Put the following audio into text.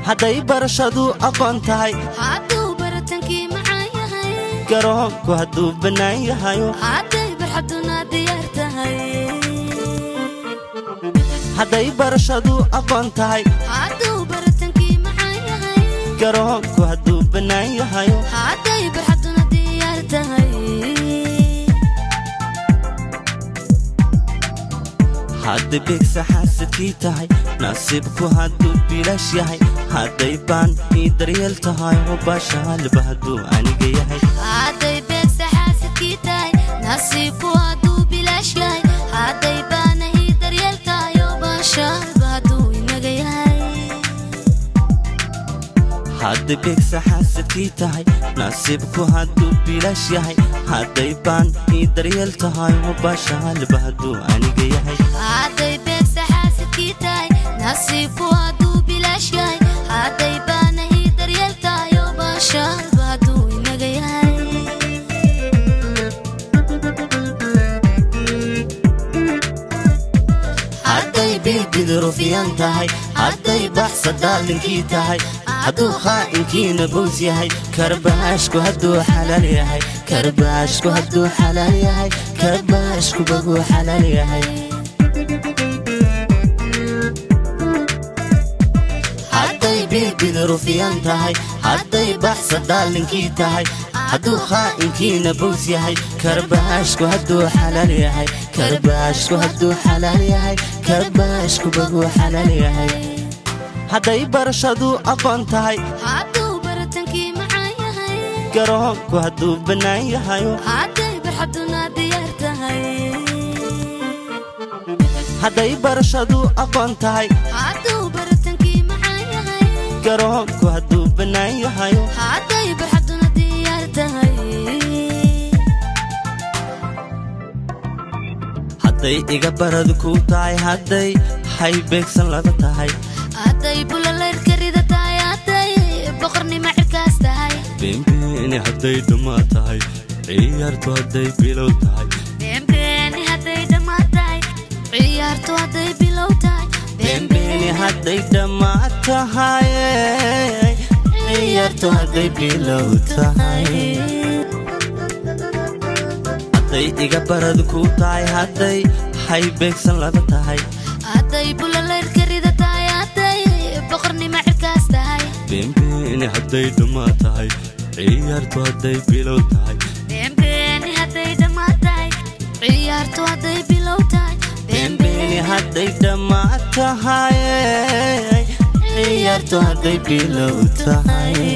hadday barashadu aqoon tahay hadduu baratankii macaan yahay garoonku hadduu bannaan yahayo hadday barxaduna diyaar tahay hadday barashadu aqoon tahay hadduu baratankii macaan yahay garoonku hadduu bannaan yahayo hadday barxaduna diyaar tahay hadday beegsa xaasadkii tahay nasiibku hadduu bilaash yahay hadday baan ii daryeel tahay oo baashaalba hadduu aniga yahay hadday beegsa xaasadkii tahay nasiibku hadduu bilaash yahay hadday baana ii daryeel tahay oo baashaalba hadduu inaga yahay hadday beegsa xaasadkii tahay nasiibku hadduu bilaash yahay hadday baan ii daryeel tahay oo baashaalba hadduu aniga yahay hadday beegsa xaasadkii tahay nasiibku hadduu bilaash yahay hadday baana ii daryeel tahay oo baashaalba hadduu inaga yahay hadday biibidi rufiyan tahay hadday baxsa daalinkii tahay hadduu khaa'inkiina bows yahay karbaashku hadduu xalaal yahay karbaashku hadduu xalaal yahay karbaashku baguu xalaal yahay hadday biibidi rufiyan tahay hadday baxsa daalinkii tahay hadduu khaa'inkiina bows yahay karbaashku hadduu xalaal yahay karbaashku hadduu xalaal yahay karbaashku baguu xalaal yahay hadday barashadu aqoon tahay hadduu baratankii macaan yahay garoonku hadduu bannaan yahayo hadday barxaduna diyaar tahay hadday barashadu aqoon tahay hadduu baratankii macaan yahay garoonku hadduu bannaan yahayo hadday barxaduna diyaar tahay hadday iga barad kuu tahay hadday hay beegsan laba tahay hadday bulaleyrka rida tahay hadday boqornimo cirkaas tahay beenbeeni hadday dhammaa tahay ciyaartu hadday bilow tahay beenbeeni hadday dhammaad tahay ciyaartu hadday bilow tahay beenbeeni hadday dhammaa tahay ciyaartu hadday bilow tahay hadday iga barad kuu tahay hadday hay beegsan laba tahay hadday bulaleyrka rida tahay hadday boqornimo cirkaas tahay beenbeeni hadday dhammaa tahay ciyaartu hadday bilow tahay beenbeeni hadday dhammaad tahay ciyaartu hadday bilow tahay beenbeeni hadday dhammaa tahay ciyaartu hadday bilow tahay